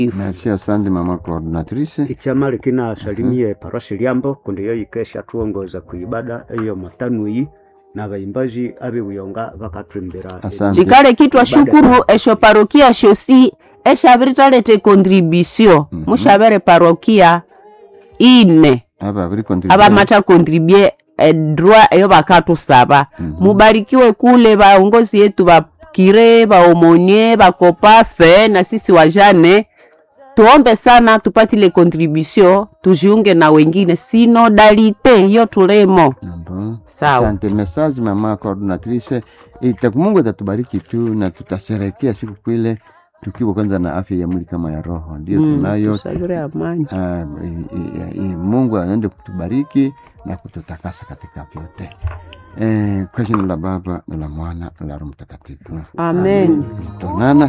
Merci, asante mama coordinatrice. ichama likina salimie parosi lyambo kundi yo ikesha tuongoza ku ibada iyo matanui na baimbaji abibuyonga bakatwimbira Asante. chikale kitwa shukuru esho parokia shosi eshavitalete contribution mushavere parokia ine Aba bari contribute. avamata contribue edroit eyo vakatusava mubarikiwe kule vaongozi yetu vakire vaomonie vakopafe na sisi wajane tuombe sana tupatile contribution tujiunge na wengine sinodalite hiyo tulemo Ndio. Sawa. Asante message mama coordinatrice. Ita Mungu atatubariki tu na tutasherehekea siku kwile tukiwa kwanza na afya ya mwili kama ya roho. Ndio tunayo. tusavire amani Ah, i- i- i- Mungu aende kutubariki na kututakasa katika vyote. Eh, kwa jina la Baba na la Mwana na la Roho Mtakatifu. amen Tuonana